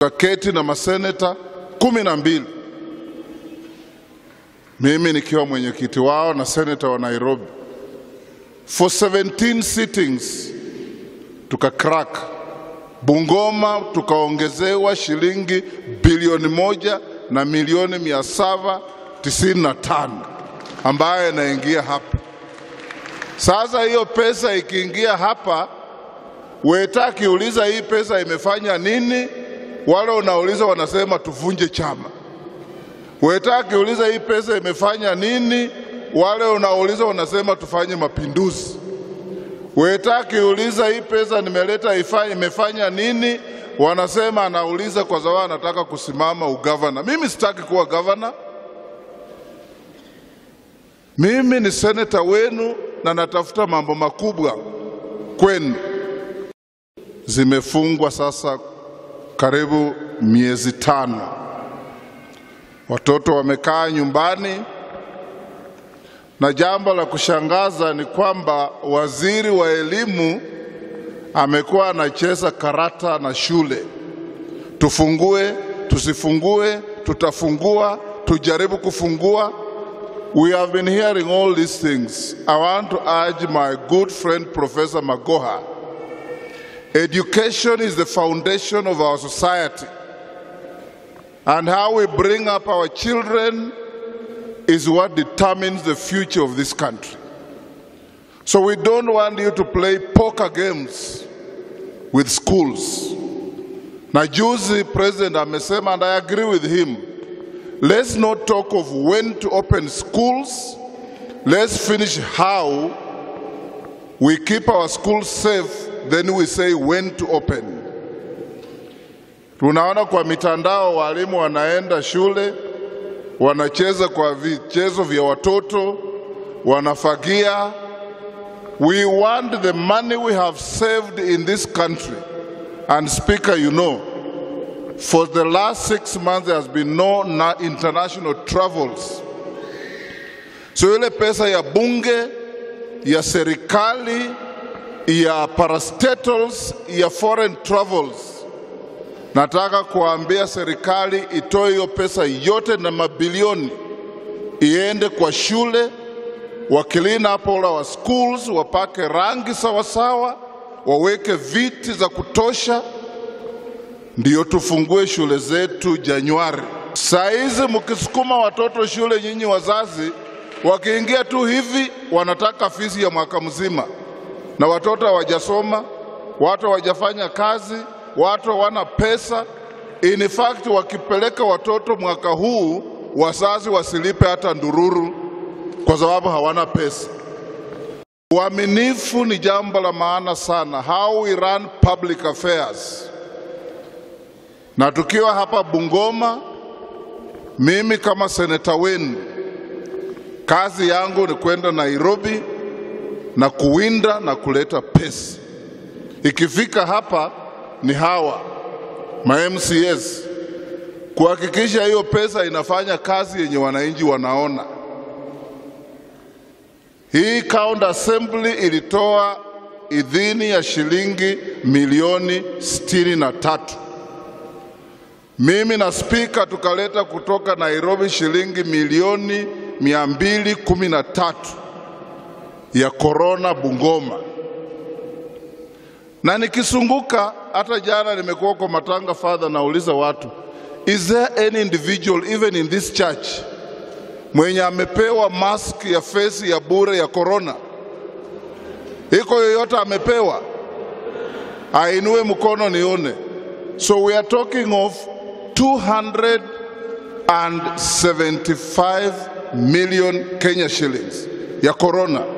tukaketi na maseneta kumi na mbili mimi nikiwa mwenyekiti wao na seneta wa Nairobi for 17 sittings tuka crack Bungoma tukaongezewa shilingi bilioni moja na milioni mia saba tisini na tano ambayo inaingia hapa. Sasa hiyo pesa ikiingia hapa, Weta akiuliza hii pesa imefanya nini, wale unauliza wanasema tuvunje chama. Weta akiuliza hii pesa imefanya nini, wale unauliza wanasema tufanye mapinduzi. Weta akiuliza hii pesa nimeleta ifanye, imefanya nini, wanasema anauliza kwa sababu anataka kusimama ugavana. Mimi sitaki kuwa gavana. Mimi ni seneta wenu na natafuta mambo makubwa kwenu. Zimefungwa sasa karibu miezi tano, watoto wamekaa nyumbani, na jambo la kushangaza ni kwamba waziri wa elimu amekuwa anacheza karata na shule, tufungue, tusifungue, tutafungua, tujaribu kufungua. We have been hearing all these things. I want to urge my good friend Professor Magoha. Education is the foundation of our society. And how we bring up our children is what determines the future of this country. So we don't want you to play poker games with schools. Na juzi president amesema and I agree with him. Let's not talk of when to open schools. Let's finish how we keep our schools safe, then we say when to open. Tunaona kwa mitandao walimu wanaenda shule, wanacheza kwa vichezo vya watoto, wanafagia. We want the money we have saved in this country. And speaker, you know, for the last six months there has been no na- international travels. So ile pesa ya bunge, ya serikali, ya parastatals, ya foreign travels, nataka kuambia serikali itoe hiyo pesa yote na mabilioni iende kwa shule, wa clean up all our schools, wapake rangi sawasawa, waweke viti za kutosha, ndiyo tufungue shule zetu Januari. Saa hizi mkisukuma watoto shule, nyinyi wazazi, wakiingia tu hivi wanataka fizi ya mwaka mzima, na watoto hawajasoma, watu hawajafanya kazi, watu hawana pesa. In fact, wakipeleka watoto mwaka huu, wazazi wasilipe hata ndururu kwa sababu hawana pesa. Uaminifu ni jambo la maana sana, how we run public affairs. Na tukiwa hapa Bungoma, mimi kama seneta wenu, kazi yangu ni kwenda Nairobi na kuwinda na kuleta pesa. Ikifika hapa ni hawa ma MCS kuhakikisha hiyo pesa inafanya kazi yenye wananchi wanaona. Hii county assembly ilitoa idhini ya shilingi milioni sitini na tatu. Mimi na spika tukaleta kutoka Nairobi shilingi milioni mia mbili kumi na tatu ya korona Bungoma, na nikisunguka, hata jana nimekuwa kwa matanga fadha, nauliza watu, is there any individual even in this church mwenye amepewa mask ya fesi ya bure ya korona? Iko yoyote amepewa? Ainue mkono nione. So we are talking of 275 million Kenya shillings ya corona.